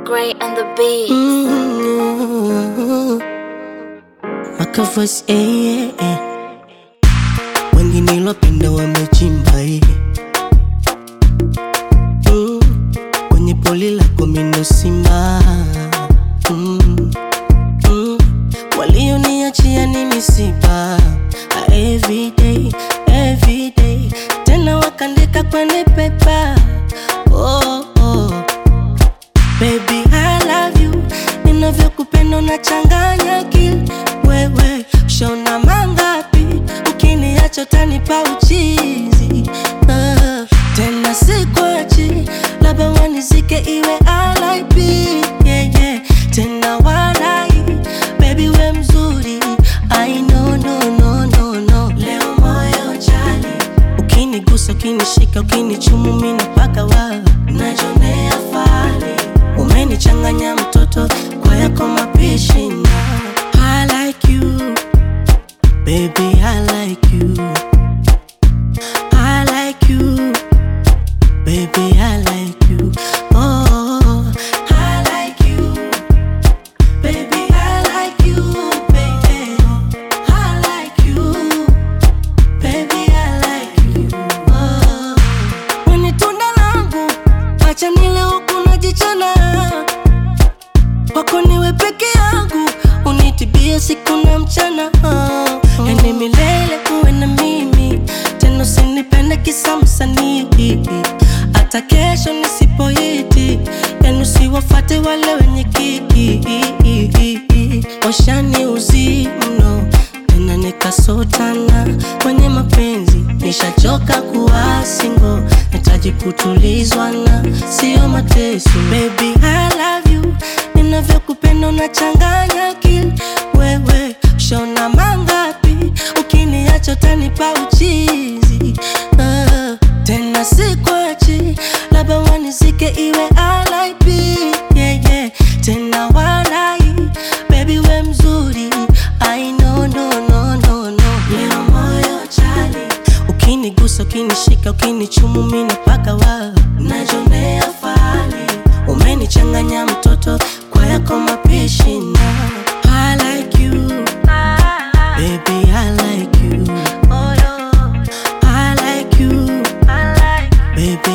Gray and the beat. Mm, Maka voice eh, eh, eh. Wengi nilopenda wamechimba eh. mm, Kwenye poli lako mino simba mm, mm, Walioniachia ni misiba Ah, Everyday, everyday Tena wakandika kwenye pepa oh, oh. Baby, I love you. Ninavyokupenda unachanganya akili. Wewe shona mangapi? Ukiniacha utanipa uchizi. Ah, tena sikwachi, labda wanizike iwe RIP. Yeah, yeah. Tena walai, baby we mzuri. I know, no, no, no, no. Leo moyo jali ukinigusa ukinishika ukinichumu mina paka wa najonea fali umenichanganya mtoto kwa yako mapishi na I like you baby I like you I like you baby I like you oh I like you baby I like you baby I like you Baby, I like you. Oh. Wewe ni tunda langu, acha nile huku najichana. Wako niwe peke yangu, unitibie siku na mchana. Oh. Yani milele uwe na mimi, tena usinipende kisa msanii. Hata kesho nisipoiti, yani usiwafate wale wenye kiki. Washani uzi mno tena nikasotana kwenye mapenzi, nishachoka kuwa single, nahitaji kutulizwa na sio mateso. Baby I love you, ninavyokupenda unachanganya akili. Wewe shona mangapi? Ukiniacha utanipa uchizi. Ah, tena sikwachi, labda wanizike iwe RIP. Yeah, yeah. Tena walai, baby we mzuri. I know, no, no, no, no. Leo moyo chali, ukinigusa, ukinishika, ukinichumu mina paka wa najonea fali, umenichanganya mtoto kwa yako mapishi na I like you, baby I like you, I like you, baby